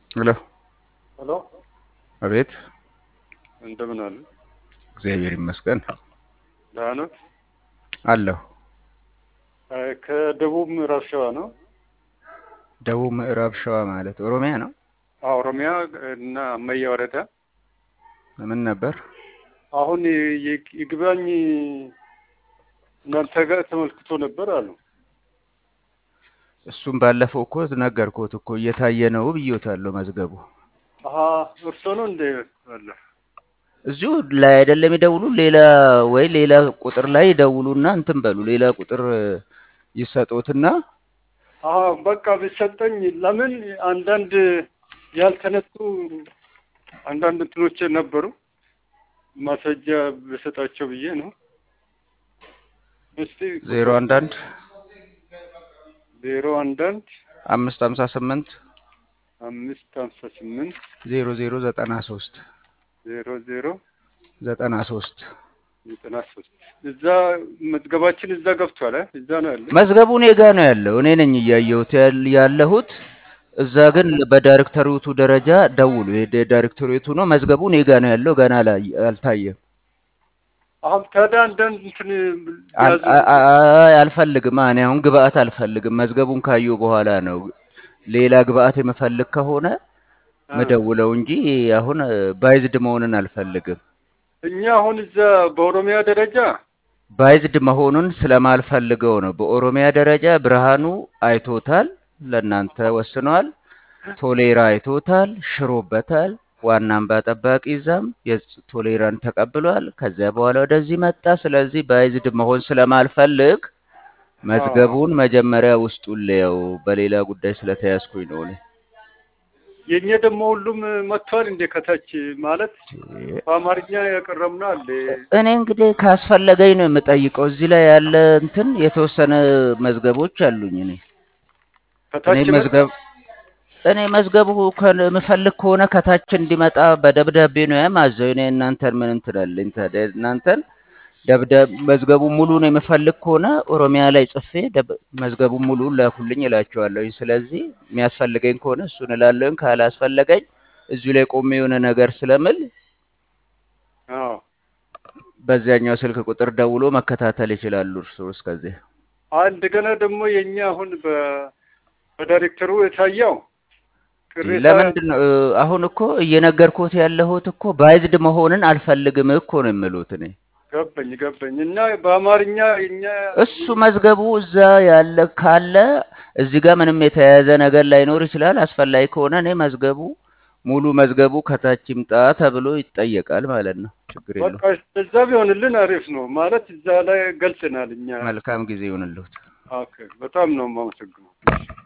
ሄሎ ሄሎ አቤት። እንደምን አሉ? እግዚአብሔር ይመስገን ደህና ነው። አለሁ። ከደቡብ ምዕራብ ሸዋ ነው። ደቡብ ምዕራብ ሸዋ ማለት ኦሮሚያ ነው። አዎ፣ ኦሮሚያ እና አመያ ወረዳ። ምን ነበር? አሁን ይ- ይግባኝ እናንተ ጋር ተመልክቶ ነበር አሉ። እሱም ባለፈው እኮ ነገርኩት እኮ እየታየ ነው ብዬታለሁ። መዝገቡ አሀ እርሶ ነው እንደ አለ እዚሁ ላይ አይደለም ይደውሉ፣ ሌላ ወይ ሌላ ቁጥር ላይ ይደውሉና እንትን በሉ። ሌላ ቁጥር ይሰጡትና አሀ በቃ ቢሰጠኝ ለምን አንዳንድ ያልተነሱ አንዳንድ እንትኖች ነበሩ ማስረጃ ብሰጣቸው ብዬ ነው። እስቲ ዜሮ አንድ አንድ ዜሮ አንዳንድ አምስት ሀምሳ ስምንት አምስት ሀምሳ ስምንት ዜሮ ዜሮ ዘጠና ሶስት ዜሮ ዜሮ ዘጠና ሶስት ዘጠና ሶስት እዛ መዝገባችን እዛ ገብቷል። አ? እዛ ነው ያለ። መዝገቡ እኔ ጋ ነው ያለው። እኔ ነኝ እያየሁት ያል- ያለሁት። እዛ ግን በዳይሬክተሪቱ ደረጃ ደውሉ። የዳይሬክተሪቱ ነው መዝገቡ እኔ ጋ ነው ያለው። ገና ላይ አልታየም። አሁን ታዲያ አንዳንድ እንትን አል- ያዙ አ- አ- አልፈልግም። እኔ አሁን ግብአት አልፈልግም። መዝገቡን ካየሁ በኋላ ነው ሌላ ግብአት የምፈልግ ከሆነ አ፣ ምደውለው እንጂ አሁን ባይዝድ መሆንን አልፈልግም። እኛ አሁን እዛ በኦሮሚያ ደረጃ ባይዝድ መሆኑን ስለማልፈልገው ነው። በኦሮሚያ ደረጃ ብርሃኑ አይቶታል፣ ለእናንተ ወስኗል። ቶሌራ አይቶታል፣ ሽሮበታል። ዋና አምባ ጠባቂ እዛም የቶሌራን ተቀብሏል። ከዚያ በኋላ ወደዚህ መጣ። ስለዚህ ባይዝድ መሆን ስለማልፈልግ አዎ መዝገቡን መጀመሪያ ውስጡን ልየው። በሌላ ጉዳይ ስለተያዝኩኝ ነው እኔ። የእኛ ደግሞ ሁሉም መጥቷል እንደ ከታች ማለት በአማርኛ ያቀረብነው አለ እኔ እንግዲህ ካስፈለገኝ ነው የምጠይቀው። እዚህ ላይ ያለ እንትን የተወሰነ መዝገቦች አሉኝ እኔ እኔ ከታች መጣ መዝገብ እኔ መዝገቡ ከ- የምፈልግ ከሆነ ከታች እንዲመጣ በደብዳቤ ነው የማዘው። እኔ እናንተን ምን እንትላለኝ ታዲያ? እናንተን ደብዳቤ መዝገቡ ሙሉን የምፈልግ ከሆነ ኦሮሚያ ላይ ጽፌ ደብ- መዝገቡ ሙሉን ላኩልኝ እላቸዋለሁኝ። ስለዚህ የሚያስፈልገኝ ከሆነ እሱን እላለሁኝ። ካላስፈለገኝ እዚሁ ላይ ቆሜ የሆነ ነገር ስለምል አዎ በዚያኛው ስልክ ቁጥር ደውሎ መከታተል ይችላሉ እርስዎ እስከዚህ። አ- እንደገና ደግሞ የእኛ አሁን በ- በዳይሬክተሩ የታየው ቅሬታ ለምንድን ነው እ፣ አሁን እኮ እየነገርኩት ያለሁት እኮ ባይዝድ መሆንን አልፈልግም እኮ ነው የምሉት እኔ። ገባኝ ገባኝ እና በአማርኛ የእኛ እሱ መዝገቡ እዛ ያለ ካለ እዚህ ጋር ምንም የተያያዘ ነገር ላይኖር ይችላል። አስፈላጊ ከሆነ እኔ መዝገቡ ሙሉ መዝገቡ ከታች ይምጣ ተብሎ ይጠየቃል ማለት ነው። ችግር በቃ የለውም። እዛ ቢሆንልን አሪፍ ነው ማለት እዛ ላይ ገልጽናል እኛ። መልካም ጊዜ ይሁንልዎት። ኦኬ በጣም ነው የማመሰግነው።